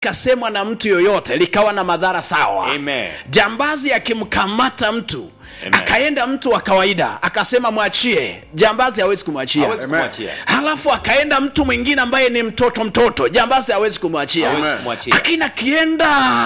kasemwa na mtu yoyote likawa na madhara sawa Amen. jambazi akimkamata mtu Amen. akaenda mtu wa kawaida akasema mwachie jambazi hawezi kumwachia Hawezi kumwachia. halafu akaenda mtu mwingine ambaye ni mtoto mtoto jambazi hawezi kumwachia Hawezi kumwachia. lakini akienda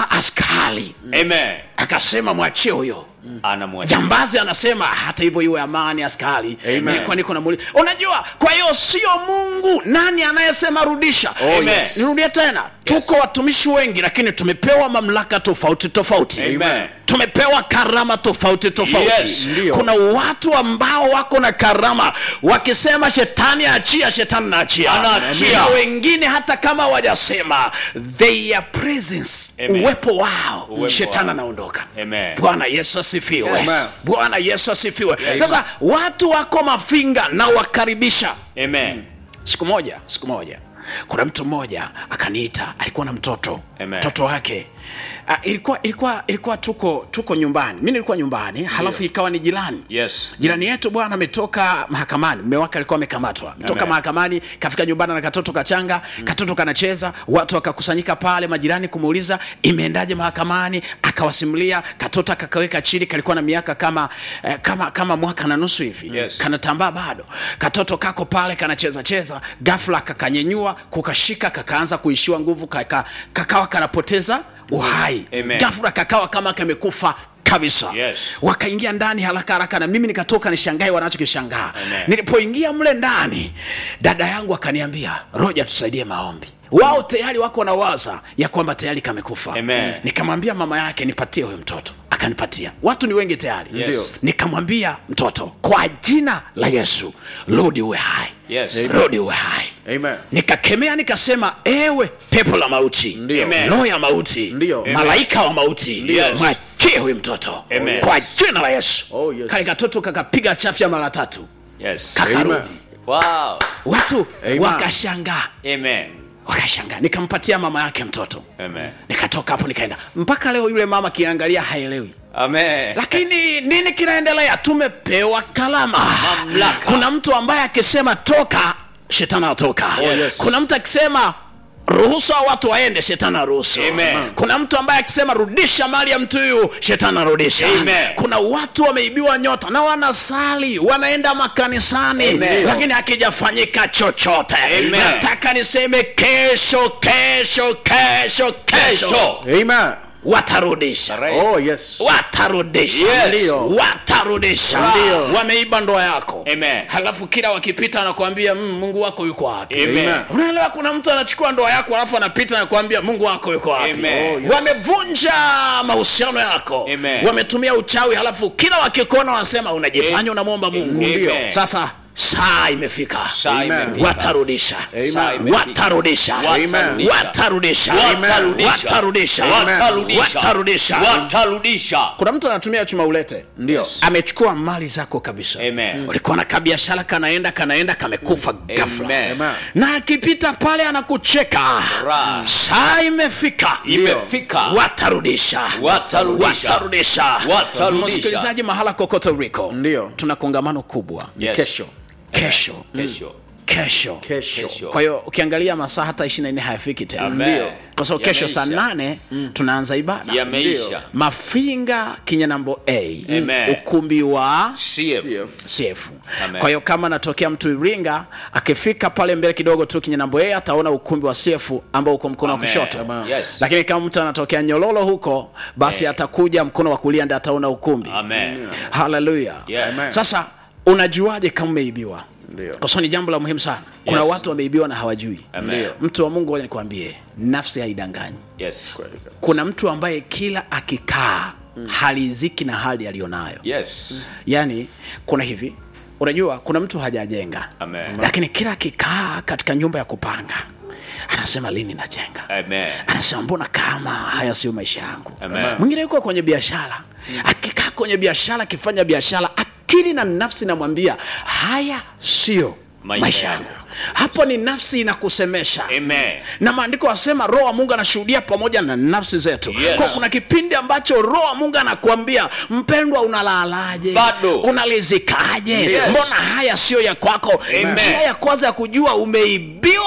askari Amen. akasema mwachie huyo Anamwachia. jambazi anasema hata hivyo iwe amani askari nilikuwa niko na muli unajua kwa hiyo sio mungu nani anayesema rudisha Amen. yes. nirudie tena tuko watumishi wengi lakini tumepewa mamlaka tofauti tofauti Amen. tumepewa karama tofauti tofauti Yes, ndio. kuna watu ambao wako na karama wakisema shetani achia shetani naachia Anaachia. na wengine hata kama wajasema their presence Amen. uwepo wao Uwepo shetani wao. anaondoka Amen. bwana yesu asifiwe Amen. bwana yesu asifiwe sasa watu wako mafinga na wakaribisha Amen. siku moja siku moja kuna mtu mmoja akaniita alikuwa na mtoto Amen. mtoto wake uh, ilikuwa ilikuwa ilikuwa tuko tuko nyumbani mi nilikuwa nyumbani halafu ikawa ni jirani Yes. jirani yetu bwana ametoka mahakamani mme wake alikuwa amekamatwa toka Amen. mahakamani kafika nyumbani na katoto kachanga katoto kanacheza watu wakakusanyika pale majirani kumuuliza imeendaje mahakamani akawasimulia katoto akakaweka chini kalikuwa na miaka kama eh, kama kama mwaka na nusu hivi Yes. kanatambaa bado katoto kako pale kanacheza cheza gafla kakanyenyua kukashika kakaanza kuishiwa nguvu kaka, kakawa kanapoteza uhai Amen. gafla kakawa kama kamekufa kabisa Yes. wakaingia ndani haraka haraka na mimi nikatoka nishangae wanachokishangaa Amen. nilipoingia mle ndani dada yangu akaniambia roja tusaidie maombi wao tayari wako na waza ya kwamba tayari kamekufa Amen. nikamwambia mama yake nipatie huyo mtoto akanipatia watu ni wengi tayari Yes. Ndio. nikamwambia mtoto kwa jina la yesu rudi uwe hai Yes. rudi uwe hai Amen. nikakemea nikasema ewe pepo la mauti Ndio. Amen. roho ya mauti Ndio. malaika wa mauti Yes. mwachie huyu mtoto Amen. kwa jina la yesu Oh, yes. kale katoto kakapiga chafya mara tatu Yes. kakarudi Wow. watu Amen. wakashangaa Amen. wakashangaa nikampatia mama yake mtoto Amen. nikatoka hapo nikaenda mpaka leo yule mama kiangalia haelewi Amen. lakini nini kinaendelea tumepewa kalama Mamlaka. kuna mtu ambaye akisema toka shetani anatoka Oh, yes. kuna mtu akisema ruhusu hao watu waende shetani aruhusu Amen. kuna mtu ambaye akisema rudisha mali ya mtu huyu shetani arudisha Amen. kuna watu wameibiwa nyota na wanasali wanaenda makanisani Amen. lakini hakijafanyika chochote Amen. nataka niseme kesho kesho kesho kesho Kesho. Amen. watarudisha Right. Oh, yes. watarudisha Yes. Ndio. watarudisha Ndio. wameiba ndoa yako Amen. halafu kila wakipita anakuambia mm, mungu wako yuko wapi Amen. unaelewa kuna mtu anachukua ndoa yako alafu anapita anakuambia mungu wako yuko wapi Amen. Oh, yes. wamevunja mahusiano yako Amen. wametumia uchawi halafu kila wakikuona wanasema unajifanya unamwomba mungu Amen. Ndio. sasa saa imefika Saa Amen. imefika. watarudisha Saa imefika. watarudisha Watarudisha. watarudisha Watarudisha. watarudisha Watarudisha. watarudisha Watarudisha. kuna mtu anatumia chuma ulete Ndio. amechukua mali zako kabisa Amen. ulikuwa na kabiashara kanaenda kanaenda kamekufa ghafla Amen. Amen. na akipita pale anakucheka Ra. saa imefika Imefika. watarudisha Watarudisha. watarudisha Watarudisha. msikilizaji mahala kokote uliko Ndio. tuna kongamano kubwa Yes. Kesho. kesho Kesho. kesho Kesho. Kesho. kwa hiyo ukiangalia masaa hata ishiri na nne hayafiki tena Amen. Ndio. kwa sababu kesho saa Yameisha. nane tunaanza ibada Yameisha. mafinga kinyanambo a Amen. ukumbi wa CF. CF. CF. Amen. Kwa hiyo kama anatokea mtu Iringa akifika pale mbele kidogo tu Kinyanambo A ataona ukumbi wa CF ambao uko mkono wa Amen. kushoto. Amen. Yes. Lakini kama mtu anatokea Nyololo huko basi Amen. atakuja mkono wa kulia ndiye ataona ukumbi. Amen. Haleluya. Yeah. Amen. Sasa unajuaje kama umeibiwa? Ndio. Kwa sababu ni jambo la muhimu sana. Kuna Yes. watu wameibiwa na hawajui. Amen. Mtu wa Mungu, ngoja nikwambie, nafsi haidanganyi. Yes. Kuna mtu ambaye kila akikaa haliziki na hali aliyonayo Yes. yaani kuna hivi unajua kuna mtu hajajenga Amen. lakini kila akikaa katika nyumba ya kupanga anasema lini najenga Amen. anasema mbona kama haya sio maisha yangu Amen. mwingine yuko kwenye biashara akikaa kwenye biashara akifanya biashara akili na nafsi namwambia haya sio Maisha maisha yangu. yangu hapo ni nafsi inakusemesha Amen. na maandiko asema roho wa mungu anashuhudia pamoja na nafsi zetu Yes. kwa kuna kipindi ambacho roho wa mungu anakuambia mpendwa unalalaje Bado. unalizikaje Yes. mbona haya sio ya kwako Amen. njia ya kwanza ya kujua umeibiwa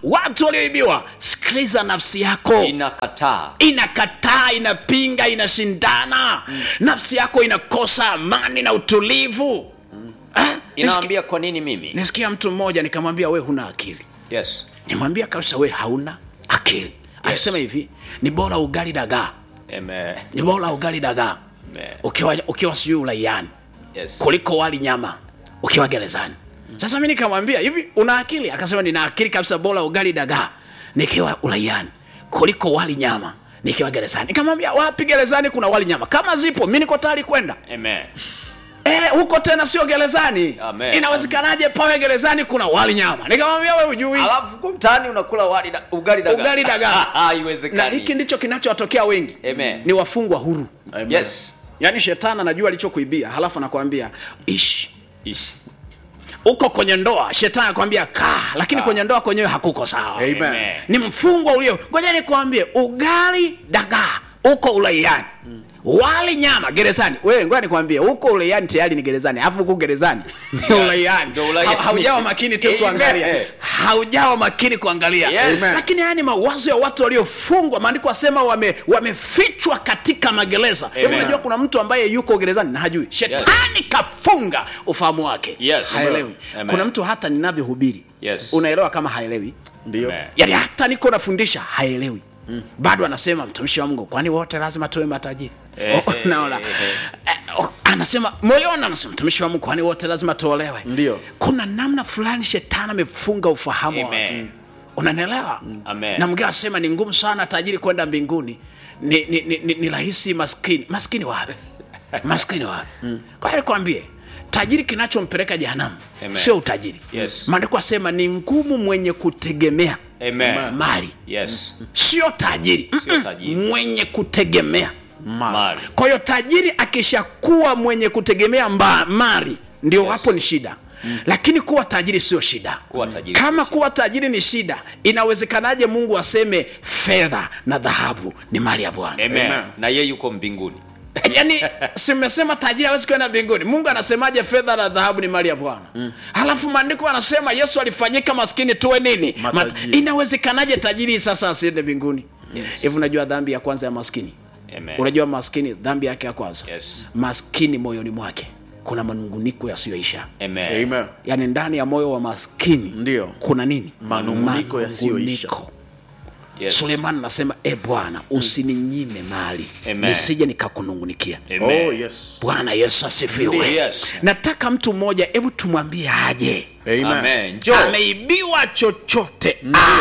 watu walioibiwa sikiliza nafsi yako inakataa inakataa inapinga inashindana nafsi yako inakosa amani na utulivu Ah, nisikia- inaambia kwa nini mimi nisikia mtu mmoja nikamwambia we huna akili yes nimwambia kabisa we hauna akili alisema hivi ni bora ugali dagaa Amen. ni bora ugali dagaa Amen. ukiwa, ukiwa sijui ulaiani yes kuliko wali nyama ukiwa gerezani sasa mi nikamwambia hivi una akili akasema nina akili kabisa bora ugali dagaa nikiwa ulaiani kuliko wali nyama nikiwa gerezani nikamwambia wapi gerezani kuna wali nyama kama zipo mi niko tayari kwenda Amen. Eh, huko tena sio gerezani Amen. inawezekanaje pawe gerezani kuna wali nyama nikamwambia we ujui alafu kwa mtaani unakula wali da, ugali dagaa Ugali dagaa. na haiwezekani hiki ndicho kinachowatokea wengi Amen. ni wafungwa huru yes yaani shetani anajua alichokuibia halafu anakwambia ishi ishi uko kwenye ndoa shetani anakwambia kaa lakini Kaa. kwenye ndoa kwenyewe hakuko sawa Amen. Amen. ni mfungwa ulio ngoja nikwambie ugali dagaa uko ulaiani wali nyama gerezani wewe ngoja nikwambie huko ulaiani tayari ni gerezani alafu huko gerezani ni ulaiani Ndio ulaiani. Ha- haujawa makini tu Amen. kuangalia haujawa makini kuangalia Yes. Amen. lakini haya ni mawazo ya watu waliofungwa maandiko asema wame, wamefichwa katika magereza Hebu Amen. unajua kuna mtu ambaye yuko gerezani na hajui shetani kafunga ufahamu wake Yes. haelewi Amen. kuna mtu hata ninavyohubiri Yes. unaelewa kama haelewi ndio Amen. yaani hata niko nafundisha haelewi mm. bado anasema mtumishi wa mungu kwani wote lazima tuwe matajiri Eh, Oh, eh, naona eh, eh. Eh, oh, anasema moyoni anasema mtumishi wa mungu kwani wote lazima tuolewe Ndio. kuna namna fulani shetani amefunga ufahamu wa watu Amen. unanielewa Amen. na mwingine anasema ni ngumu sana tajiri kwenda mbinguni ni, ni, ni, ni, ni rahisi maskini maskini wapi maskini wapi kwa hiyo nikwambie tajiri kinachompeleka jehanamu Amen. sio utajiri Yes. maandiko asema ni ngumu mwenye kutegemea Amen. mali yes sio tajiri Sio Mm-mm. tajiri. mwenye kutegemea mali kwa hiyo tajiri akishakuwa mwenye kutegemea mba, mali ndio Yes. hapo ni shida lakini kuwa tajiri sio shida Kuwa tajiri kama kuwa tajiri ni shida inawezekanaje mungu aseme fedha na dhahabu ni mali ya bwana Amen. Amen. na ye yuko mbinguni yaani simesema tajiri hawezi kwenda mbinguni mungu anasemaje fedha na dhahabu ni mali ya bwana mm. halafu maandiko anasema yesu alifanyika maskini tuwe nini Matajiri. inawezekanaje tajiri sasa asiende mbinguni hivi unajua dhambi ya kwanza ya maskini Amen. unajua maskini dhambi yake ya kwanza Yes. maskini moyoni mwake kuna manunguniko yasiyoisha Amen. Amen. yaani ndani ya moyo wa maskini Ndio. kuna nini Manunguniko yasiyoisha. Manunguniko. Yes. suleiman anasema e bwana usininyime mali Amen. nisije nikakunungunikia Amen. oh yes bwana yesu asifiwe Ndiyo, yes. nataka mtu mmoja hebu tumwambie aje amen, Amen. Njoo. ameibiwa chochote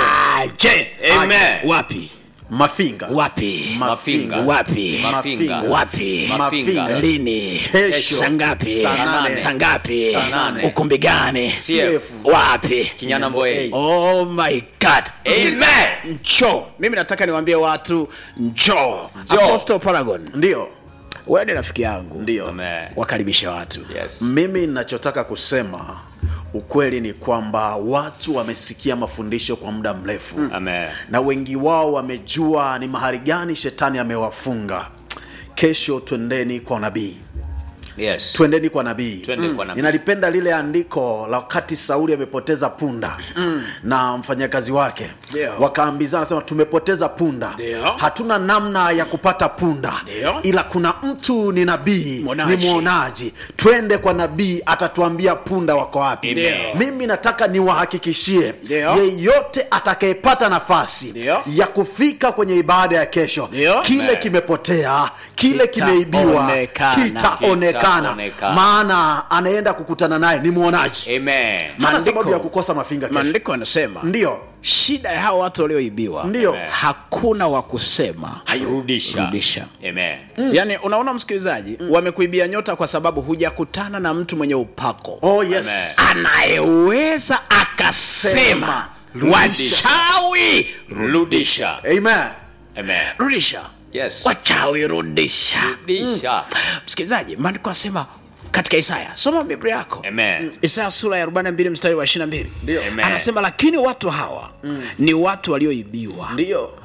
aje Amen. wapi mafinga wapi Mafinga. wapi Mafinga. wapi Mafinga. lini Kesho. sangapi Saa nane. sangapi Saa nane. ukumbi gani CF. wapi Kinyana Mboe. oh my god Amen. njoo mimi nataka niwaambie watu njoo Njoo. apostle paragon ndio wewe ni rafiki yangu ndio Amen. wakaribishe watu Yes. mimi nachotaka kusema ukweli ni kwamba watu wamesikia mafundisho kwa muda mrefu Amen. na wengi wao wamejua ni mahali gani shetani amewafunga kesho twendeni kwa nabii Yes. twendeni kwa nabii Twende kwa nabii. ninalipenda lile andiko la wakati sauli amepoteza punda na mfanyakazi wake Ndio. wakaambizana sema tumepoteza punda Ndio. hatuna namna ya kupata punda Ndio. ila kuna mtu ni nabii Mwonaji. ni mwonaji twende kwa nabii atatuambia punda wako wapi Ndio. mimi nataka niwahakikishie Ndio. yeyote atakayepata nafasi Ndio. ya kufika kwenye ibada ya kesho Ndio. kile Amen. kimepotea kile kimeibiwa Kitaonekana. kitaonekana Kitaonekana. maana anaenda kukutana naye ni mwonaji Amen. hana Maandiko- sababu ya kukosa mafinga kesho maandiko yanasema ndio shida ya hawa watu walioibiwa Ndio. Amen. hakuna wa kusema Rudisha. Rudisha. Amen. yaani unaona msikilizaji wamekuibia nyota kwa sababu hujakutana na mtu mwenye upako oh yes Amen. anayeweza akasema Rudisha. wachawi Rudisha. amen Amen. rudisha Yes. wachawi rudisha Rudisha. msikilizaji maandiko asema katika isaya soma biblia yako Amen. isaya sura ya 42 mstari wa 22 Ndio. Amen. anasema lakini watu hawa ni watu walioibiwa ndio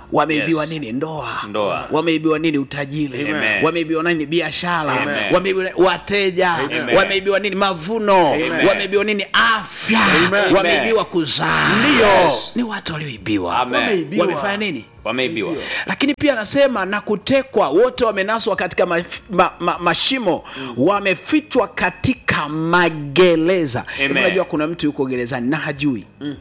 wameibiwa Yes. nini ndoa Ndoa. wameibiwa nini utajiri Amen. wameibiwa nini biashara Amen. wameibiwa wateja Amen. wameibiwa nini mavuno Amen. wameibiwa nini afya Amen. wameibiwa kuzaa Ndio. Yes. ni watu walioibiwa Amen. Wameibiwa. wamefanya nini wameibiwa lakini pia anasema na kutekwa wote wamenaswa katika ma, ma, ma, mashimo wamefichwa katika magereza Hebu Amen. unajua kuna mtu yuko gerezani na hajui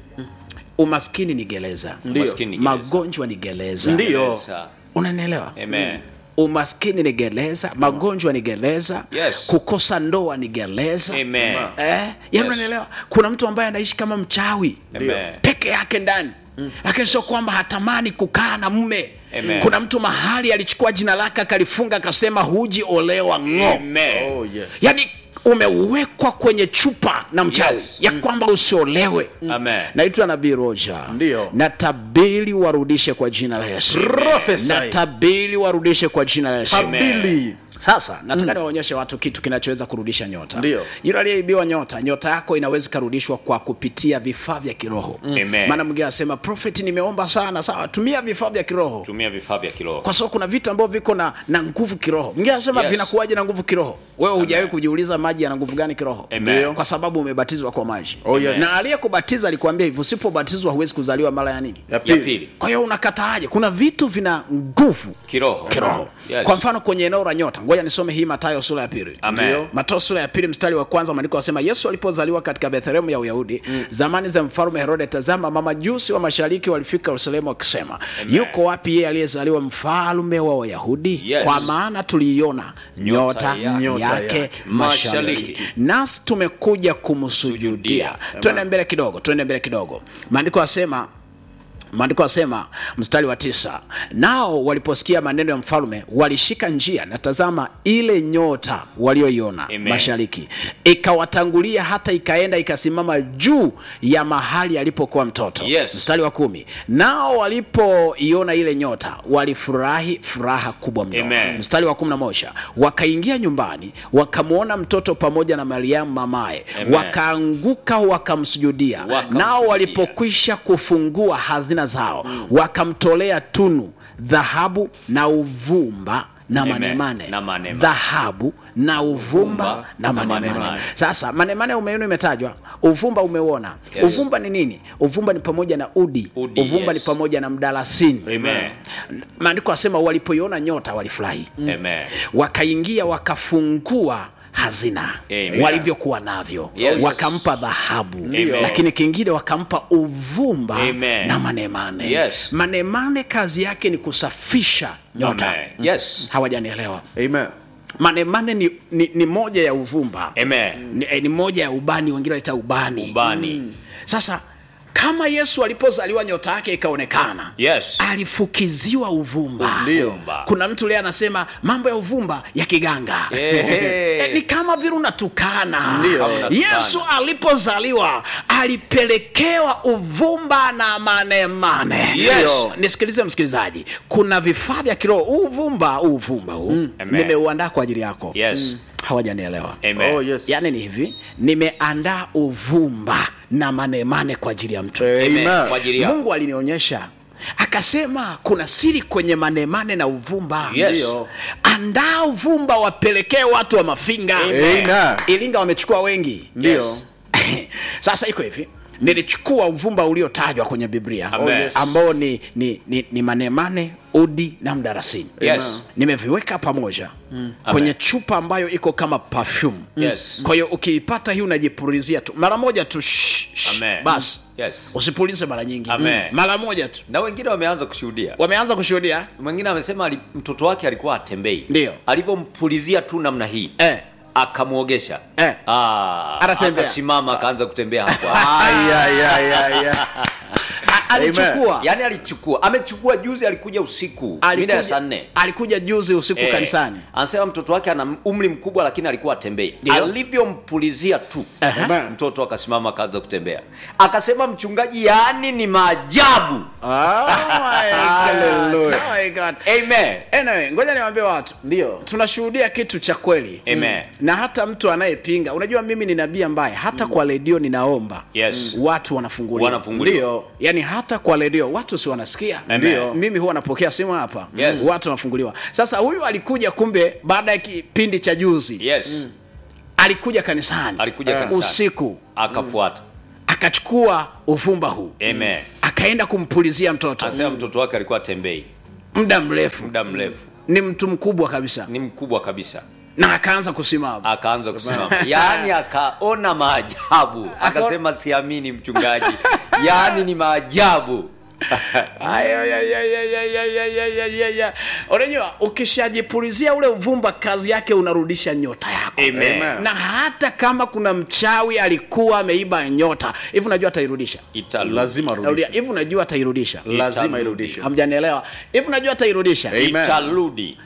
umaskini ni gereza Umaskini ni gereza. magonjwa ni gereza Ndio. Yes, sir. unanielewa Amen. umaskini ni gereza magonjwa ni gereza Yes. kukosa ndoa ni gereza Amen. eh, yani Yes. unanielewa kuna mtu ambaye anaishi kama mchawi Amen. peke yake ndani lakini sio kwamba hatamani kukaa na mume Amen. kuna mtu mahali alichukua jina lake akalifunga akasema huji olewa ng'o Amen. Oh, yes. yaani umewekwa kwenye chupa na mchawi Yes. ya kwamba usiolewe Amen. naitwa nabii roja Ndio. natabili warudishe kwa jina la yesu Prophesy. natabili warudishe kwa jina la yesu Tabili. sasa nataka niwaonyeshe watu kitu kinachoweza kurudisha nyota Ndio. yule aliyeibiwa nyota nyota yako inaweza ikarudishwa kwa kupitia vifaa vya kiroho Amen. maana mwingine anasema prophet nimeomba sana sawa tumia vifaa vya kiroho tumia vifaa vya kiroho kwa sababu kuna vitu ambavyo viko na, na nguvu kiroho mwingine anasema Yes. vinakuwaje na nguvu kiroho wewe hujawahi kujiuliza maji yana nguvu gani kiroho Amen. kwa sababu umebatizwa kwa maji Oh, yes. na aliyekubatiza alikwambia hivyo usipobatizwa huwezi kuzaliwa mara ya nini Ya ya pili. pili kwa hiyo unakataaje kuna vitu vina nguvu kiroho kiroho Yes. kwa mfano kwenye eneo la nyota ngoja nisome hii matayo sura ya pili Amen. Ndio. matayo sura ya pili mstari wa kwanza maandiko yanasema yesu alipozaliwa katika bethlehemu ya uyahudi zamani za mfalme herode tazama mamajusi wa mashariki walifika yerusalemu wakisema yuko wapi yeye aliyezaliwa mfalme wa wayahudi Yes. kwa maana tuliiona nyota, Nyota ya- Nyota yake yake mashariki mashariki. nasi tumekuja kumsujudia Sujudia. twende mbele kidogo twende mbele kidogo maandiko yasema maandiko asema mstari wa tisa nao waliposikia maneno ya mfalme walishika njia na tazama ile nyota walioiona Amen. mashariki ikawatangulia hata ikaenda ikasimama juu ya mahali alipokuwa mtoto Yes. mstari wa kumi nao walipoiona ile nyota walifurahi furaha kubwa mno Amen. mstari wa kumi na moja wakaingia nyumbani wakamwona mtoto pamoja na mariamu mamaye Amen. wakaanguka wakamsujudia Wakamsujudia. nao walipokwisha kufungua hazina zao wakamtolea tunu dhahabu na uvumba na Amen. manemane Na manemane. dhahabu na uvumba Uvumba na na manemane manemane. sasa manemane umeiona imetajwa uvumba umeuona Yes. uvumba ni nini uvumba ni pamoja na udi, Udi, uvumba yes. ni pamoja na mdalasini Amen. maandiko asema walipoiona nyota walifurahi Amen. wakaingia wakafungua hazina Amen. walivyokuwa navyo Yes. wakampa dhahabu Amen. lakini kingine wakampa uvumba Amen. na manemane Yes. manemane kazi yake ni kusafisha nyota Amen. Yes. hawajanielewa Amen. manemane ni, ni, ni moja ya uvumba Amen. ni, eh, ni moja ya ubani wengine wanaita ubani Ubani. sasa kama yesu alipozaliwa nyota yake ikaonekana Yes. alifukiziwa uvumba Ndio. Uvumba. kuna mtu leo anasema mambo ya uvumba ya kiganga Ehe. Eh, ni kama vile unatukana Ndio. Kama unatukana. yesu alipozaliwa alipelekewa uvumba na manemane Yes. nisikilize msikilizaji kuna vifaa vya kiroho huu uvumba huu uvumba huu Amen. nimeuandaa kwa ajili yako Yes. hawajanielewa Amen. Oh, yes. yaani ni hivi nimeandaa uvumba na manemane kwa ajili ya mtu Amen. Amen. Kwa ajili yako. mungu alinionyesha akasema kuna siri kwenye manemane na uvumba Yes. Ndio. andaa uvumba wapelekee watu wa mafinga Amen. ilinga wamechukua wengi Ndio. Yes. sasa iko hivi nilichukua uvumba uliotajwa kwenye biblia Amen. Oh, yes. ambao ni, ni, ni, ni manemane udi na mdarasini Yes. nimeviweka pamoja kwenye chupa ambayo iko kama perfume Yes. kwa hiyo ukiipata hii unajipulizia tu mara moja tu shh, shh, Amen. basi Yes. usipulize mara nyingi Amen. mara moja tu na wengine wameanza kushuhudia wameanza kushuhudia mwingine amesema ali, mtoto wake alikuwa atembei Ndio. alivyompulizia tu namna hii eh. akamwogesha Eh. Ah, Anatembea. akasimama akaanza kutembea hapo hapo. Ay, ay, ay, ay, ay. A- alichukua yaani alichukua amechukua juzi alikuja usiku mida ya saa nne alikuja juzi usiku Eh, kanisani anasema mtoto wake ana umri mkubwa lakini alikuwa atembei Ndio. alivyompulizia tu Ehe. Amen. mtoto akasimama akaanza kutembea akasema mchungaji yaani ni maajabu Oh my God. Oh my God. amen Anyway, ngoja niwaambie watu Ndio. tunashuhudia kitu cha kweli Amen. na hata mtu anayepinga unajua mimi ni nabii ambaye hata kwa redio ninaomba Yes. watu wanafunguliwa wanafunguliwa Ndio. yani hata kwa redio watu si wanasikia Ndio. mimi huwa napokea simu hapa Yes. watu wanafunguliwa sasa huyu alikuja kumbe baada ya kipindi cha juzi yes alikuja kanisani Alikuja Eh. kanisani. usiku akafuata akachukua uvumba huu amen akaenda kumpulizia mtoto anasema mtoto wake alikuwa atembei muda mrefu muda mrefu ni mtu mkubwa kabisa ni mkubwa kabisa na akaanza kusimama akaanza kusimama yaani akaona maajabu akasema siamini mchungaji yaani ni maajabu Ay, ay, ay, ay, ay, ay, ay, ay, ay, ay, ay, ay. unajua ukishajipulizia ule uvumba kazi yake unarudisha nyota yako Amen. na hata kama kuna mchawi alikuwa ameiba nyota hivi unajua atairudisha Italu. lazima Narudia, arudishe hivi unajua atairudisha lazima Itarudi. irudishe hamjanielewa hivi unajua atairudisha Amen. itarudi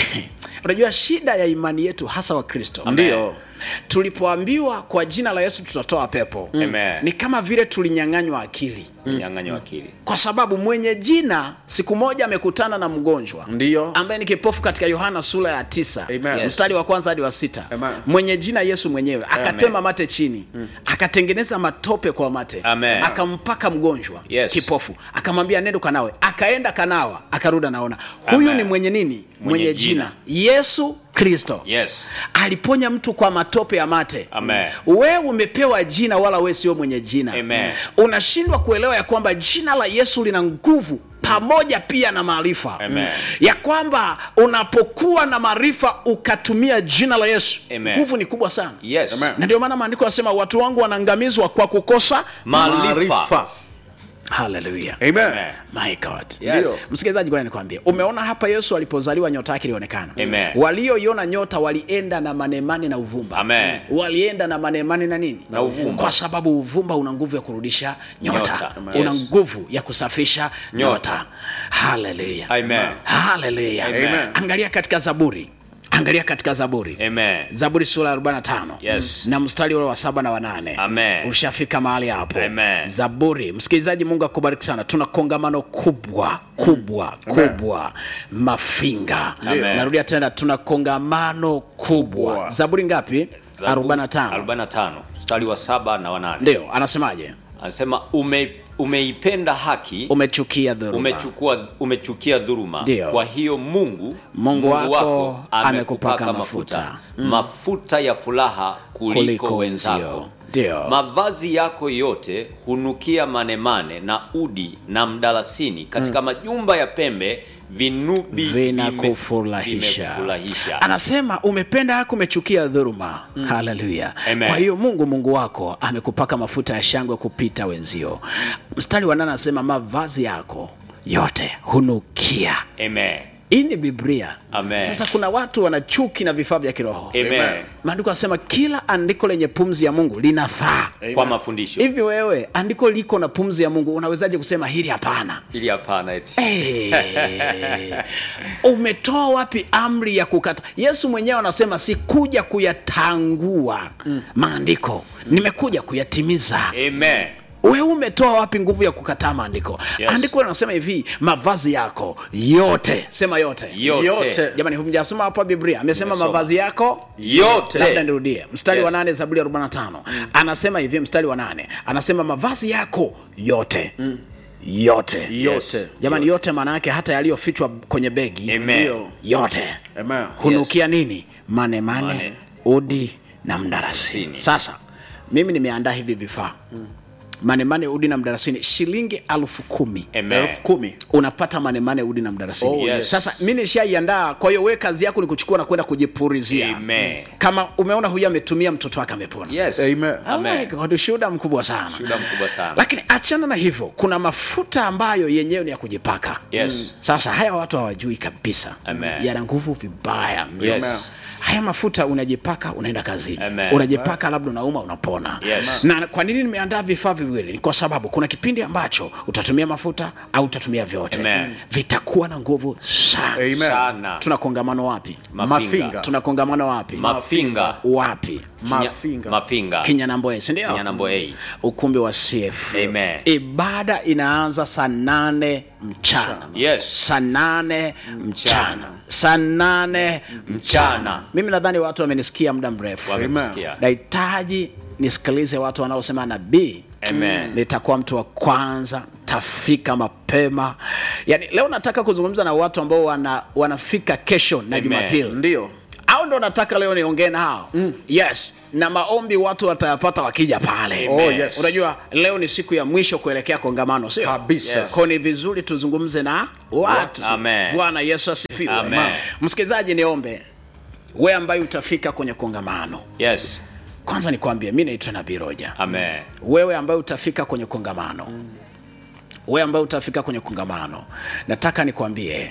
unajua shida ya imani yetu hasa wa kristo ndio tulipoambiwa kwa jina la yesu tutatoa pepo Amen. ni kama vile tulinyang'anywa akili nyang'anywa akili kwa sababu mwenye jina siku moja amekutana na mgonjwa Ndiyo. ambaye ni kipofu katika yohana sura ya tisa Amen. Yes. mstari wa kwanza hadi wa sita Amen. mwenye jina yesu mwenyewe akatema mate chini akatengeneza matope kwa mate Amen. akampaka mgonjwa Yes. kipofu akamwambia nendo kanawe akaenda kanawa akarudi anaona huyu Amen. ni mwenye nini mwenye, Mwenye jina. yesu kristo yes aliponya mtu kwa matope ya mate Amen. wewe umepewa jina wala wewe sio mwenye jina Amen. unashindwa kuelewa ya kwamba jina la yesu lina nguvu pamoja pia na maarifa Amen. ya kwamba unapokuwa na maarifa ukatumia jina la yesu Amen. nguvu ni kubwa sana yes Amen. na ndio maana maandiko yanasema watu wangu wanaangamizwa kwa kukosa maarifa haleluya amen Amen. my god Yes. msikilizaji ngoja nikwambie umeona hapa yesu alipozaliwa nyota yake ilionekana Amen. walioiona nyota walienda na manemane na uvumba Amen. walienda na manemane na nini Na uvumba. kwa sababu uvumba una nguvu ya kurudisha nyota, Nyota. una Yes. nguvu ya kusafisha nyota, Nyota. haleluya Amen. haleluya Amen. angalia katika zaburi angalia katika zaburi amen zaburi sura ya 45 Yes. na mstari ule wa saba na wanane Amen. ushafika mahali hapo Amen. zaburi msikilizaji mungu akubariki sana tuna kongamano kubwa kubwa kubwa mafinga Amen. narudia tena tuna kongamano kubwa Kubwa. zaburi ngapi Zaburi 45 45 mstari wa saba na wanane ndio anasemaje anasema ume, umeipenda haki umechukia dhuluma umechukua umechukia dhuruma Ndio. kwa hiyo mungu Mungu wako amekupaka mafuta. mafuta ya furaha kuliko, Kuliko wenzako wenzio. Ndio. mavazi yako yote hunukia manemane na udi na mdalasini katika majumba ya pembe vinubi vinakufurahisha vimekufurahisha. anasema umependa haki umechukia dhuruma haleluya Amen. kwa hiyo mungu mungu wako amekupaka mafuta ya shangwe kupita wenzio mstari wa nane anasema mavazi yako yote hunukia Amen. hii ni biblia Amen. sasa kuna watu wana chuki na vifaa vya kiroho Amen. maandiko anasema kila andiko lenye pumzi ya mungu linafaa kwa mafundisho hivi wewe andiko liko na pumzi ya mungu unawezaje kusema hili hapana ili hapana eti Hey, umetoa wapi amri ya kukata yesu mwenyewe anasema sikuja kuyatangua maandiko nimekuja kuyatimiza Amen. wewe umetoa wapi nguvu ya kukataa maandiko Yes. andiko linasema hivi mavazi yako yote sema yote Yote. Yote. jamani humjasoma hapa biblia amesema Nimesoma. mavazi yako Yote. labda nirudie mstari wa Yes. nane zaburi ya 45 anasema hivi mstari wa nane anasema mavazi yako yote yote yote jamani yote maana yake hata yaliyofichwa kwenye begi Amen. ndio yote amen hunukia nini mane mane, Mane. udi na mdarasini Sini. sasa mimi nimeandaa hivi vifaa manemane udi na mdarasini shilingi elfu kumi Amen. elfu kumi unapata manemane udi na mdarasini Oh, yes. sasa mi nishaiandaa kwa hiyo we kazi yako ni kuchukua na kwenda kujipurizia Amen. kama umeona huyu ametumia mtoto wake amepona Yes. Amen. Oh my Amen. God, ushuhuda mkubwa sana Shuhuda mkubwa sana. lakini achana na hivyo kuna mafuta ambayo yenyewe ni ya kujipaka Yes. sasa haya watu hawajui kabisa Amen. yana nguvu vibaya mno. Yes. haya mafuta unajipaka unaenda kazini Amen. unajipaka labda unauma unapona Yes. na kwa nini nimeandaa vifaa viwili ni kwa sababu kuna kipindi ambacho utatumia mafuta au utatumia vyote Amen. vitakuwa na nguvu sana Amen. Sana. tuna kongamano wapi Mafinga. tuna kongamano wapi Mafinga. wapi mafinga Mafinga. kinyanamboe sindio Kinyanambo A. ukumbi wa cf Amen. ibada inaanza saa nane mchana Yes. saa nane mchana saa nane mchana Mchana. mimi nadhani watu wamenisikia muda mrefu Wamekusikia. nahitaji nisikilize watu wanaosema nabii Amen. nitakuwa mtu wa kwanza tafika mapema yani leo nataka kuzungumza na watu ambao wana, wanafika kesho na Amen. jumapili ndio au ndo nataka leo niongee na hao mm. yes na maombi watu watayapata wakija pale Oh, yes. unajua leo ni siku ya mwisho kuelekea kongamano sio Kabisa. Yes. ko ni vizuri tuzungumze na watu Amen. bwana yesu asifiwe Amen. msikilizaji niombe we ambaye utafika kwenye kongamano yes kwanza nikwambie mi naitwa nabii roja amen wewe ambaye utafika kwenye kongamano wewe ambaye utafika kwenye kongamano nataka nikwambie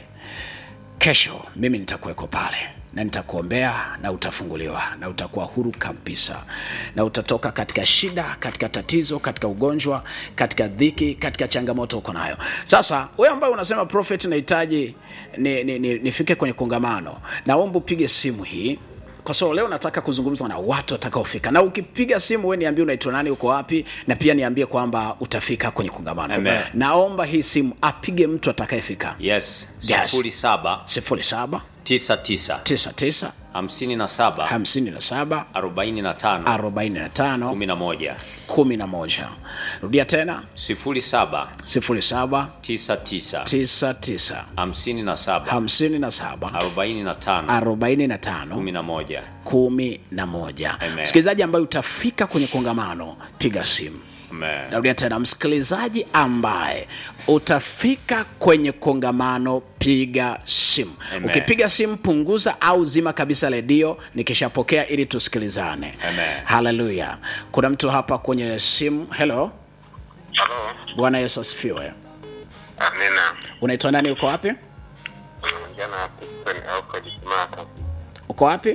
kesho mimi nitakuweko pale na nitakuombea na utafunguliwa na utakuwa huru kabisa na utatoka katika shida katika tatizo katika ugonjwa katika dhiki katika changamoto uko nayo sasa wewe ambaye unasema prophet nahitaji nifike ni, ni, nifike kwenye kongamano naomba upige simu hii kwa sababu leo nataka kuzungumza na watu watakaofika na ukipiga simu we niambie unaitwa nani uko wapi na pia niambie kwamba utafika kwenye kongamano Amen. naomba hii simu apige mtu atakayefika yes Yes. sifuri saba 07 tisa tisa 99 hamsini na saba 57 arobaini na tano 45 kumi na moja 11 rudia tena sifuri saba 07 tisa tisa 99 hamsini na saba 57 arobaini na tano 45 kumi na moja kumi na moja Amen. msikilizaji ambaye utafika kwenye kongamano piga simu amen narudia tena msikilizaji ambaye utafika kwenye kongamano piga simu Amen. ukipiga simu punguza au zima kabisa redio nikishapokea ili tusikilizane Amen. haleluya kuna mtu hapa kwenye simu helo Halo, bwana yesu asifiwe amina. unaitwa nani uko wapi Unaongea na Stephen Alfred Kimaka. uko wapi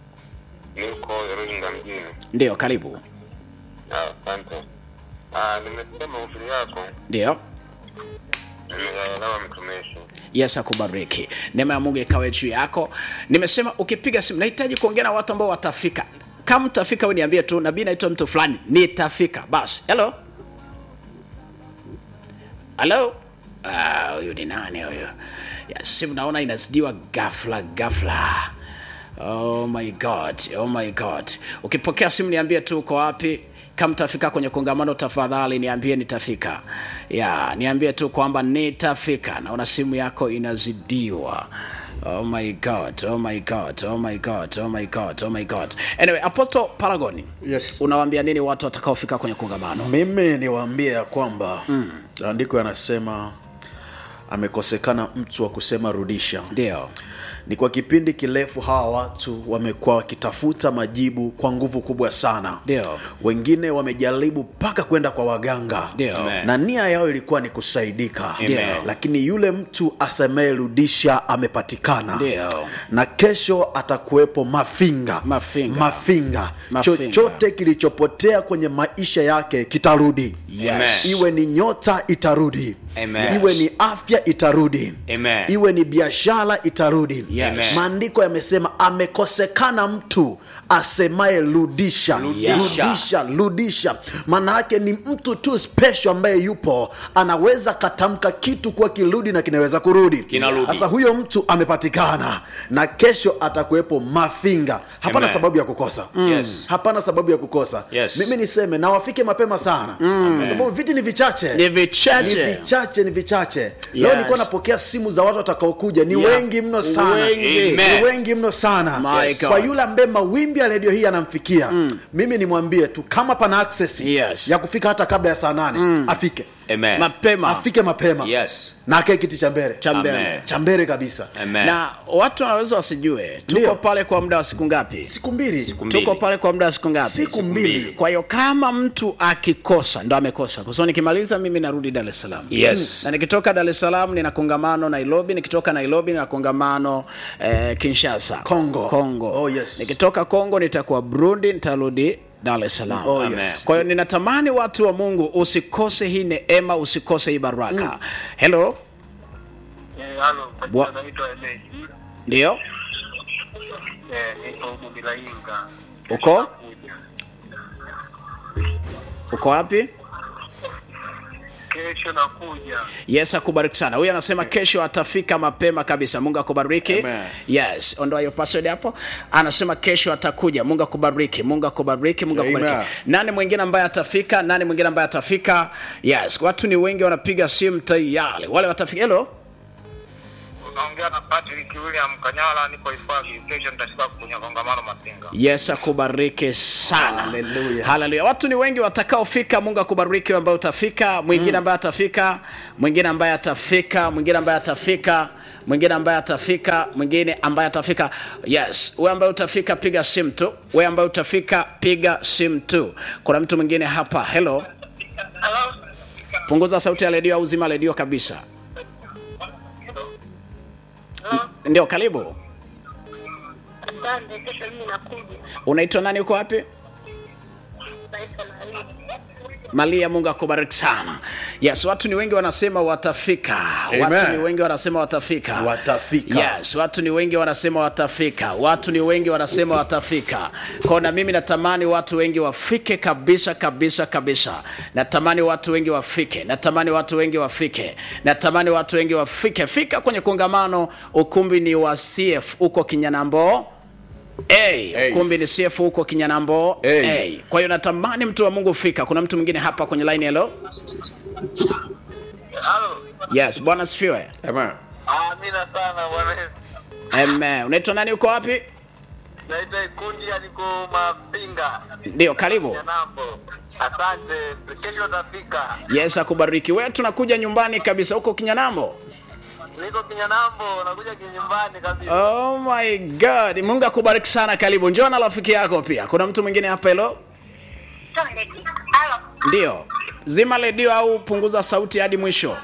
Niko Iringa mjini. ndio karibu Ah, Asante. Ah, nimesikia mahubiri yako, ndio nimeyaelewa mtumishi. yes akubariki neema ya mungu ikawe juu yako nimesema ukipiga simu nahitaji kuongea na watu ambao watafika kama mtafika we niambie tu nabii naitwa mtu fulani nitafika basi helo halo Ah, huyu ni nani huyu ya simu naona inazidiwa gafla gafla oh my god oh my god ukipokea simu niambie tu uko wapi kama mtafika kwenye kongamano tafadhali niambie nitafika ya niambie tu kwamba nitafika naona simu yako inazidiwa oh my god oh my god oh my god oh my god oh my god anyway apostle paragon Yes. unawaambia nini watu watakaofika kwenye kongamano mimi niwaambie ya kwamba andiko yanasema amekosekana mtu wa kusema rudisha ndio ni kwa kipindi kirefu hawa watu wamekuwa wakitafuta majibu kwa nguvu kubwa sana Ndio. wengine wamejaribu mpaka kwenda kwa waganga Ndio. Amen. na nia yao ilikuwa ni kusaidika Ndio. lakini yule mtu asemeyerudisha amepatikana Ndio. na kesho atakuwepo mafinga Mafinga. mafinga. Mafinga. chochote kilichopotea kwenye maisha yake kitarudi yes. iwe ni nyota itarudi Amen. iwe ni afya itarudi Amen. iwe ni biashara itarudi Yes. Amen. maandiko yamesema amekosekana mtu asemaye rudisha Rudisha. rudisha rudisha maana yake ni mtu tu special ambaye yupo anaweza katamka kitu kuwa kirudi na kinaweza kurudi Kinarudi. sasa huyo mtu amepatikana na kesho atakuwepo mafinga hapana Amen. sababu ya kukosa Yes. hapana sababu ya kukosa Yes. mimi niseme na wafike mapema sana kwa sababu viti ni vichache ni vichache ni vichache ni vichache leo nilikuwa napokea simu za watu watakaokuja ni Yeah. wengi mno sana Wengi. Amen. ni wengi mno sana My Yes. God. kwa yule ambaye mawimbi ya redio hii yanamfikia mimi nimwambie tu kama pana access Yes. ya kufika hata kabla ya saa nane afike amen mapema afike mapema yes na akae kiti cha mbele cha mbele Amen. cha mbele kabisa amen na watu wanaweza wasijue tuko Ndio. pale kwa muda wa siku ngapi siku mbili Siku mbili. tuko pale kwa muda wa siku ngapi siku mbili kwa hiyo kama mtu akikosa ndo amekosa kwa sababu nikimaliza mimi narudi dar es salaam Yes. na nikitoka dar es salaam nina kongamano nairobi nikitoka nairobi nina kongamano eh, kinshasa Congo. congo Oh, yes. nikitoka congo nitakuwa burundi nitarudi dar es salaam Oh, Amen. yes. kwa hiyo ninatamani watu wa mungu usikose hii neema usikose hii baraka helo Eh, halo, kwa Bwa- jina naitwa Emeji. ndio Eh, niko Bubilainga. Uko? Kuja. uko wapi kesho nakuja. yes akubariki sana huyu anasema kesho atafika mapema kabisa mungu akubariki Amen. yes ondoa hiyo password hapo anasema kesho atakuja mungu akubariki mungu akubariki mungu Amen. akubariki nani mwingine ambaye atafika nani mwingine ambaye atafika yes watu ni wengi wanapiga simu tayari wale watafika helo Unaongea na Patrick William Kanyala, niko hifadhi. Kesho nitafika kwenye kongamano Masinga. yes akubariki sana Hallelujah. haleluya watu ni wengi watakaofika mungu akubariki wewe ambaye utafika mwingine ambaye atafika mwingine ambaye atafika mwingine ambaye atafika mwingine ambaye atafika mwingine ambaye atafika yes wewe ambaye utafika piga simu tu wewe ambaye utafika piga simu tu kuna mtu mwingine hapa hello Halo? punguza sauti ya redio au zima redio kabisa ndio karibu Asante, kesho mimi nakuja. unaitwa nani uko wapi Naitwa Maria. malia mungu akubariki sana yes watu ni wengi wanasema watafika watu Amen. ni wengi wanasema watafika Watafika. yes watu ni wengi wanasema watafika watu ni wengi wanasema watafika kwao na mimi natamani watu wengi wafike kabisa kabisa kabisa natamani watu wengi wafike natamani watu wengi wafike natamani watu wengi wafike fika kwenye kongamano ukumbi ni wa cf huko kinyanambo Hey, Hey. ukumbi ni CF huko Kinyanambo. Hey. Hey. Kwa hiyo natamani mtu wa Mungu fika. Kuna mtu mwingine hapa kwenye line hello. Halo. Yes, Bwana sifiwe. Amen. Amina sana bwana Yesu. Amen. Unaitwa nani uko wapi? Naitwa Ikundi niko Mapinga. Ndio, karibu. Nambo. Asante. Kesho utafika. Yes, akubariki. Wewe tunakuja nyumbani kabisa huko Kinyanambo. Niko Kinyanambo, nakuja kinyumbani kabisa. Oh my God. Mungu akubariki sana karibu. Njoo na rafiki yako pia. Kuna mtu mwingine hapa hello? Halo? Ndio. Zima redio au punguza sauti hadi mwisho.